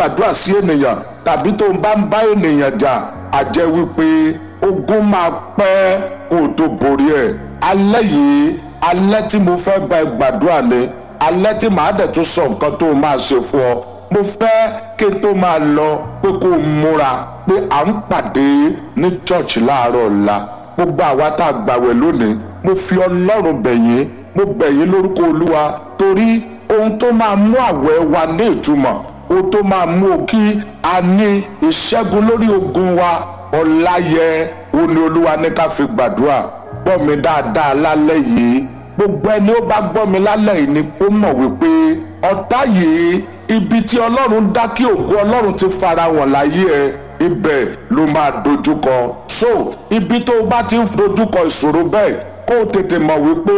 gbàdúrà sí ènìyàn tàbí tó ń bá ń bá ènìyàn jà àjẹ́ wípé ogun máa pẹ́ kó o tó borí ẹ̀ alẹ́ yìí alẹ́ tí mo fẹ́ bá ẹ gbàdúrà ni alẹ́ tí màá dẹ̀ tún sọ nǹkan tó máa ṣe fún ọ mo fẹ́ kí n tó máa lọ pé kó o múra pé à ń pàdé ní church láàárọ̀ ọ̀la gbogbo àwa tá a gbàwẹ̀ lónìí mo fi ọlọ́run bẹ̀ yín mo bẹ̀ yín lórúkọ olúwa torí ohun tó máa mú àwẹ̀ wa ní ìtumọ̀ ohun tó máa mú kí a ní ìṣẹ́gun lórí ogun wa ọ̀la yẹ òun ni olúwa ní ká fi gbàdúrà gbọ́ mi dáadáa lálẹ́ yìí gbogbo ẹni ó bá gbọ́ mi lálẹ́ yìí ni ó mọ̀ wípé ọ̀tá yìí ibi tí ọlọ́run dá kí ògo ọlọ́run ti fara wọ̀n láyé ẹ ibẹ̀ ló máa dojúkọ so ibi tó o bá ti ń dojúkọ ìṣòro bẹ́ẹ̀ kó o tètè mọ̀ wípé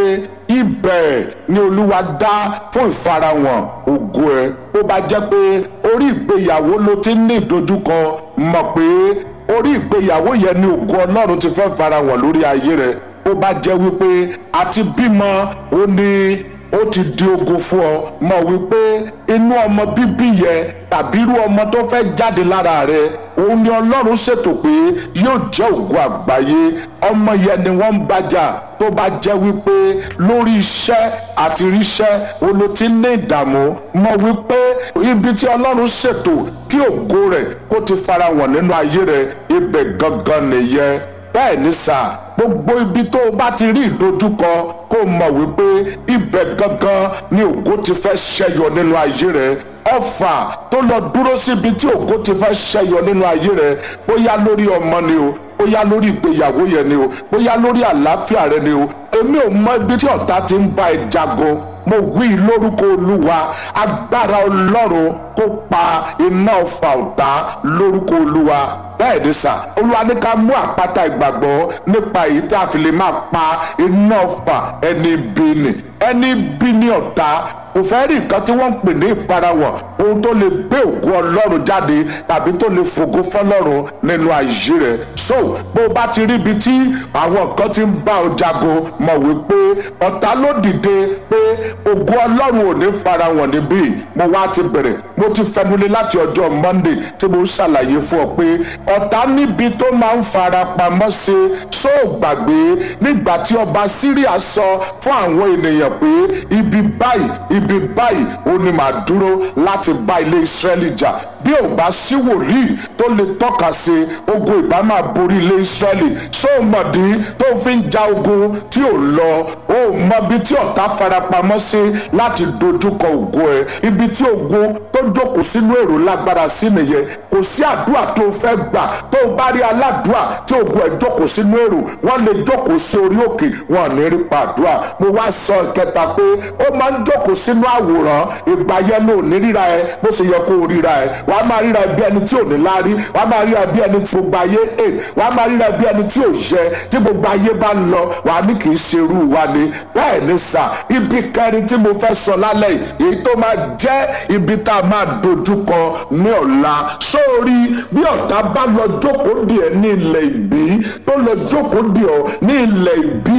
ibẹ̀ ni olúwa dá fún ìfarahàn ògo ẹ ó bá jẹ́ pé orí ìgbéyàwó ló ti ní ìdojúkọ mọ̀ pé orí ìgbéyàwó yẹn ni ògo ọlọ́run ti fẹ́ farahàn lórí ayé rẹ ó bá jẹ́ wípé àti bímọ ó ní ó ti di ogun fún ọ mọ̀ wípé inú ọmọ bíbí yẹn tàbí irú ọmọ tó fẹ́ jáde lára rẹ òun ni ọlọ́run ṣètò pé yóò jẹ́ ògo àgbáyé ọmọ yẹn ni wọ́n ń bájà tó bá jẹ́ wípé lórí iṣẹ́ àti ríṣẹ́ olo ti ní ìdààmú mọ̀ wípé ibi tí ọlọ́run ṣètò kí ògo rẹ̀ kó ti farahàn nínú ayé rẹ̀ ibẹ̀ gangan nìyẹn bẹ́ẹ̀ ni sà gbogbo ibi tó o bá ti rí ìdojúkọ kó o mọ̀ wípé ibẹ̀ gangan ni ògo ti fẹ́ ṣẹyọ nínú ayé rẹ̀ ọfà tó lọ dúró síbi tí ògo ti fẹ́ ṣẹyọ nínú ayé rẹ̀ bóyá lórí ọmọ ni o bóyá lórí ìgbéyàwó yẹn ni o bóyá lórí àlàáfíà rẹ ni o èmi ò mọ ibi tí ọ̀tá ti ń bá ẹ jagun mo wí lórúkọ olúwa agbára ọlọ́run kó pa iná ọfà ọ̀tá lórúkọ olúwa bẹ́ẹ̀ ni sà olúwa ní ká mú àpáta ìgbàgbọ́ nípa èyí tí a fi lè máa pa iná ọfà ẹni bí ni ẹni bí ní ọ̀tá kò fẹ́ rí nǹkan tí wọ́n ń pè ní ìfarahàn ohun tó lè gbé ògo ọlọ́run jáde tàbí tó lè fògo fọlọ́run nínú ayé rẹ̀ so bó o bá ti rí ibi tí àwọn nǹkan ti ń bá ọ jagun mọ̀ wípé ọ̀tá ló dìde pé ògo ọlọ́run ò ní farahàn níbí mo wá ti bẹ̀rẹ̀ mo ti fẹnulẹ̀ láti ọjọ́ monday tí mo ń ṣàlàyé fún ọ pé ọ̀tá níbi tó máa ń fara pamọ́ sí só gbàgbé nígbà tí ọba syria sọ fún àwọn ènìyàn pé ibi báyìí ibi báyìí ó ní màá dúró láti bá ilé israẹli jà bí ò bá sí wòlíì tó lè tọ́ka sí ogun ìbá máa borí ilé israẹli só mọ̀dí tó fi ń ja ogun tí ò lọ ó mọbi tí ọ̀tá farapamọ́ sí láti dojúkọ ògo ẹ̀ ibi tí ogun tó jókòó sínú èrò lágbára sí nìyẹn kò sí àdúrà tó fẹ́ gbà tó o bá rí aládùúà tí ogun ẹ̀ jókòó sínú èrò wọ́n lè jókòó sí orí òkè wọn ò ní rí pàdúà mo wá sọ ìkẹta pé ó máa ń jókòó sínú àwòrán ìgbà yẹn ló ní ríra ẹ bó ṣe yẹ kó o ríra ẹ wàá máa ríra ẹ bí ẹni tí ò ní láárí wàá máa ríra ẹ bí ẹni tí gbogbo ayé è wàá máa ríra ẹ bí ẹni tí ò yẹ tí gbogbo ayé bá ń lọ wàá ní kì í ṣe irú wa ni bẹ́ẹ̀ ni sà ibi kẹrin tí mo fẹ́ sọ lálẹ́ yìí èyí tó máa jẹ́ ibi tá a máa dojúkọ ní ọ̀la sórí bí ọ̀tá bá lọ jókòó dì ẹ́ ní ilẹ̀ ìbí tó lọ jókòó dì ọ́ ní ilẹ̀ ìbí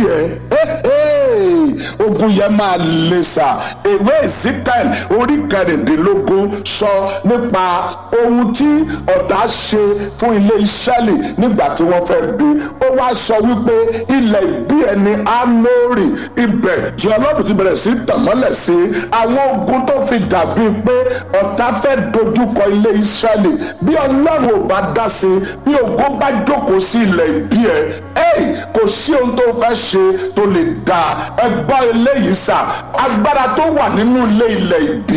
ẹ̀ ogun yẹn máa le sà ìwé Ezekiel orí kẹrìndínlógún sọ nípa ohun tí ọ̀tá ṣe fún ilé Ísírẹ́lì nígbà tí wọ́n fẹ́ bí ó wá sọ wípé ilẹ̀ ìbí ẹni Ámórì ibẹ̀ tí Ọlọ́run ti bẹ̀rẹ̀ sí tàn mọ́lẹ̀ sí àwọn ogun tó fi dàbí pé ọ̀tá fẹ́ dojúkọ ilé Ísírẹ́lì bí Ọlọ́run ò bá dá sí bí ogun bá jókòó sí ilẹ̀ ìbí ẹ ẹ kò sí ohun tó fẹ́ ṣe tó lè dá ẹ gbọ́ eléyìí sà agbára tó wà nínú ilé ilẹ̀ ìbí